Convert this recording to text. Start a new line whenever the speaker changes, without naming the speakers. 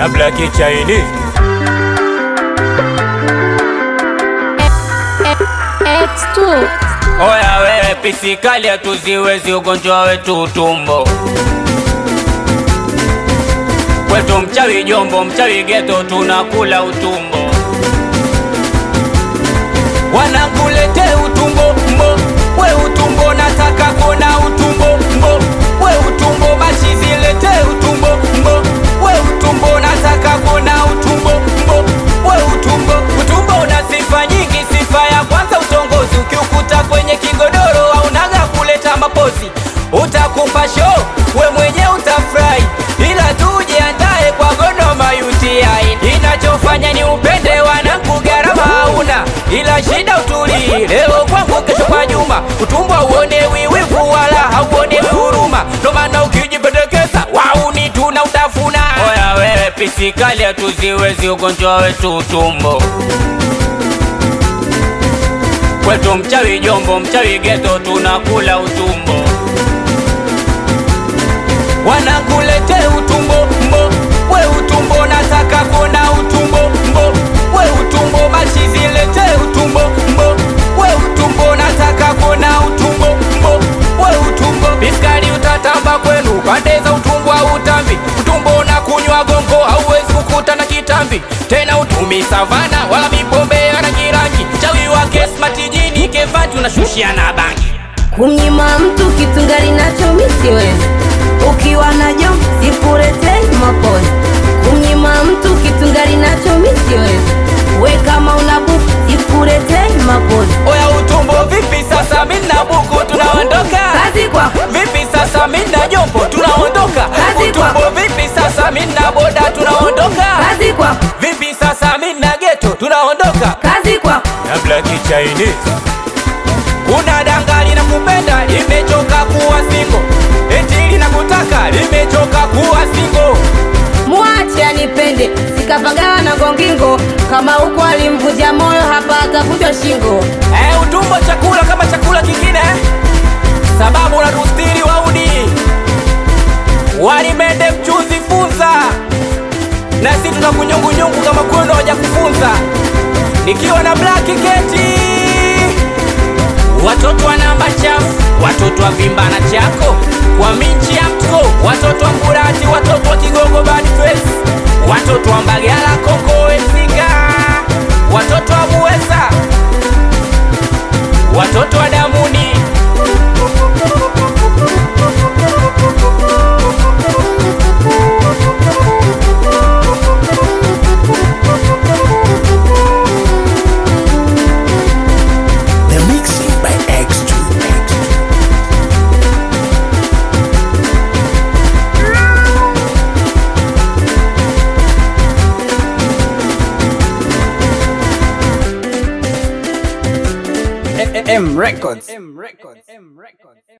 na Black Chinese.
X2
Oya wewe pisikali hatuziwezi ugonjwa wetu utumbo kwetu mchawi jombo mchawi geto tunakula utumbo wanangulete utumbo mbo we utumbo nataka kona utumbo mbo we utumbo machizilete utumbo mbo we utumbo nataka kona utumbo mbo we utumbo utumbo una sifa nyingi sifa ya kwanza utongozi ukiukuta kwenye kigodoro aunaga kuleta mapozi utakupa show we mwenye utafurahi ila tujiandae kwa Godoma UTI inachofanya ni upende wanangu gharama hauna ila shida utulii leo kwangu kesho kwa Juma utumbo uone wiwivu wala hauone huruma ndo maana ukijipendekeza wauni tuna utafuna oya wewe pisikali hatuziwezi ugonjwa wetu utumbo kwetu mchawi jombo mchawi geto tunakula utumbo wanangulete utumbo mbo we utumbo nataka kona utumbo mbo we utumbo machizilete utumbo mbo we utumbo nataka kona utumbo mbo we utumbo biskali utatamba kwenu pande za utumbo au utambi utumbo na kunywa gongo hauwezi kukuta na kitambi tena utumi savana wala mipombe ya rangi rangi chawi wake smart jini kevanti unashushia na bangi
kumnyima mtu kitu ngali nacho misiwezi ukiwa najo sikuletei mapozi kumnyima mtu kitu ngali nacho misiwezi we kama una buku sikuletei mapozi
oya utumbo vipi sasa mina buku tunaondoka
kazi kwako
vipi sasa mina jombo tunaondoka
Kazi
utumbo
kwako.
vipi sasa mina boda tunaondoka
kazi kwako
vipi sasa mina geto tunaondoka
kazi kwako
na Black Chinese kuna dangali na kupenda limechoka kuwa singo eti linakutaka limechoka kuwa singo
mwache anipende sikapagawa na gongingo kama huko alimvunja moyo hapa atavunjwa shingo
Eh, utumbo chakula kama chakula kingine eh? sababu unatustiri waudi walimende mchuzi funza na si tuna kunyungunyungu kama kwenu hawaja kufunza nikiwa na black keti watoto wa namba chafu watoto wa vimba na chako kwa minchi ya mtko watoto wa mburati watoto wa kigogo bad face watoto wa mbagala kongo esinga watoto wa muweza watoto wa damuni
The mixing by X2.
M Records.